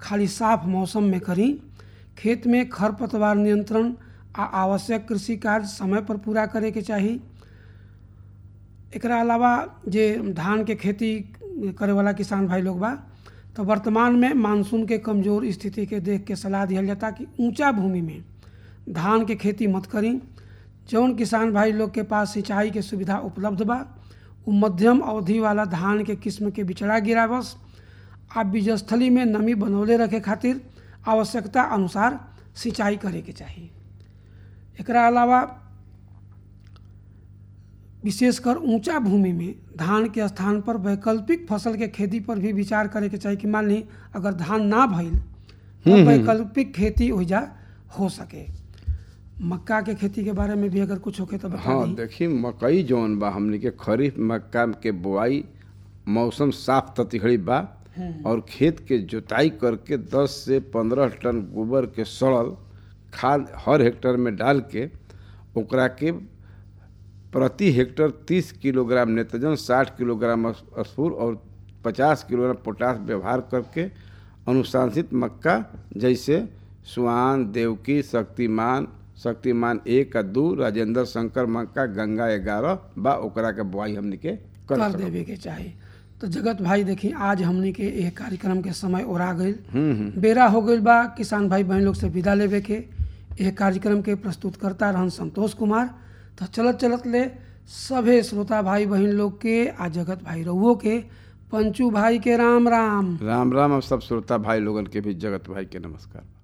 खाली साफ मौसम में करी खेत में खरपतवार नियंत्रण आ आवश्यक कृषि कार्य समय पर पूरा करे के चाही एकरा अलावा जे धान के खेती करे वाला किसान भाई लोग बा तो वर्तमान में मानसून के कमजोर स्थिति के देख के सलाह दिया जाता कि ऊंचा भूमि में धान के खेती मत करी जौन किसान भाई लोग के पास सिंचाई के सुविधा उपलब्ध बा उ मध्यम अवधि वाला धान के किस्म के बिचड़ा गिरावस आ बीजस्थली में नमी बनौले रखे खातिर आवश्यकता अनुसार सिंचाई करे के चाही एकरा अलावा विशेषकर ऊंचा भूमि में धान के स्थान पर वैकल्पिक फसल के खेती पर भी विचार करे के चाही कि मान ली अगर धान ना भइल तो वैकल्पिक खेती ओइजा हो सके मक्का के खेती के बारे में भी अगर कुछ होके तो बता हाँ दी देखी मकई जौन बा हमनी के खरीफ मक्का के बोआई मौसम साफ ततिहड़ी बा और खेत के जोताई करके 10 से 15 टन गोबर के सड़ल खाद हर हेक्टर में डाल के ओकरा के प्रति हेक्टर 30 किलोग्राम नेत्रजन 60 किलोग्राम स्फूर और 50 किलोग्राम पोटास व्यवहार करके अनुशासित मक्का जैसे सुआन देवकी शक्तिमान शक्तिमान एक आ दू राजेंद्र शंकर मक्का गंगा ग्यारह बा ओकरा के बुआई हमनी के कर कर सकब। देवे के चाही तो जगत भाई देखी आज हमनी के एक कार्यक्रम के समय ओरा गईल बेरा हो गईल बा किसान भाई बहन लोग से विदा लेवे के एक कार्यक्रम के प्रस्तुत करता रहन संतोष कुमार तो चलत चलत ले सभे श्रोता भाई बहन लोग के आ जगत भाई रहुओ के पंचू भाई के राम राम राम राम और सब श्रोता भाई लोगन के भी जगत भाई के नमस्कार